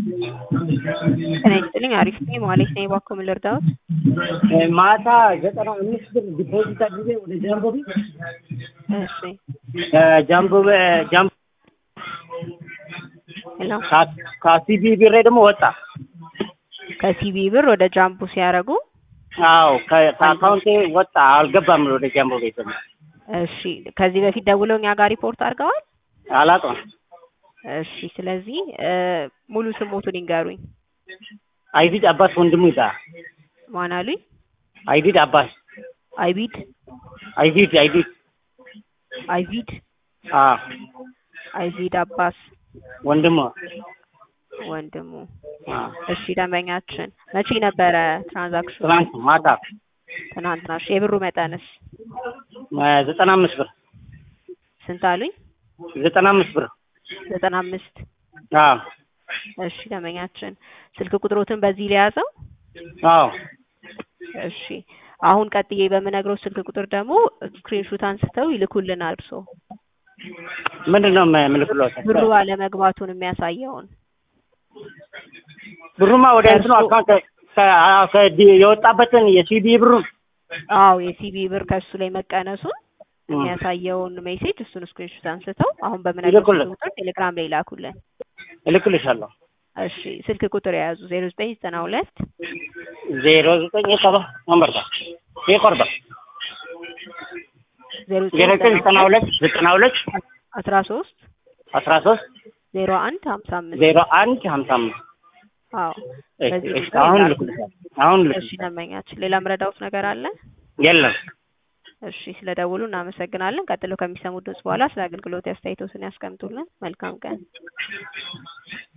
ጤና ይስጥልኝ አሪፍ ነኝ ማለት ነኝ እባክዎ ምን ልርዳዎት ማታ ዘጠና አምስት ብር ዲፖዚት አድርጌ ወደ ጃምቦ ቤት እሺ ጃምቦ ጃምቦ ሄሎ ከሲቢ ብሬ ደግሞ ወጣ ከሲቢ ብር ወደ ጃምቦ ሲያደርጉ አዎ ከአካውንቴ ወጣ አልገባም ወደ ጃምቦ ቤት ደግሞ እሺ ከዚህ በፊት ደውለው እኛ ጋር ሪፖርት አድርገዋል አላውቅም እሺ ስለዚህ ሙሉ ስሞቱን ይንገሩኝ አይዲድ አባስ ወንድሙ ይባላል ማን አሉኝ አይዲድ አባስ አይቢድ አይዲድ አይዲድ አይቪድ አዎ አይቪድ አባስ ወንድሙ ወንድሙ አዎ እሺ ደንበኛችን መቼ ነበረ ትራንዛክሽኑ ትናንት ማታ ትናንትና እሺ የብሩ መጠንስ ዘጠና አምስት ብር ስንት አሉኝ ዘጠና አምስት ብር ዘጠና አምስት አዎ እሺ ደንበኛችን ስልክ ቁጥሮትን በዚህ ሊያዘው አዎ እሺ አሁን ቀጥዬ በምነግረው ስልክ ቁጥር ደግሞ ስክሪንሹት አንስተው ይልኩልናል እርስዎ ምንድን ነው የምልክሎት ብሩ አለመግባቱን የሚያሳየውን ብሩማ ወደ እንትኑ አካውንት የወጣበትን የሲቢ ብሩን አዎ የሲቢ ብር ከሱ ላይ መቀነሱን የሚያሳየውን ሜሴጅ እሱን ስክሪንሾት አንስተው አሁን በምነግረው ይልኩልን። ቁጥር ቴሌግራም ላይ ላኩልን። እልክልሻለሁ እሺ ስልክ ቁጥር የያዙ ዜሮ ዘጠኝ ዘጠና ሁለት ዜሮ ዘጠኝ ሰባ ወንበርታ ይቆርባ ዜሮ ዜሮ ዘጠኝ ዘጠና ሁለት ዘጠና ሁለት አስራ ሶስት አስራ ሶስት ዜሮ አንድ ሀምሳ አምስት ዜሮ አንድ ሀምሳ አምስት አዎ በዚህ እሺ፣ ቁጥር አሁን ይላኩልን። ልኩልሻለሁ አሁን እሺ ልኩልሻለሁ ደንበኛችን ሌላ ምረዳውት ነገር አለ? የለም እሺ ስለ ደውሉ እናመሰግናለን። ቀጥሎ ከሚሰሙት ድምጽ በኋላ ስለ አገልግሎት አስተያየቶትን ያስቀምጡልን። መልካም ቀን።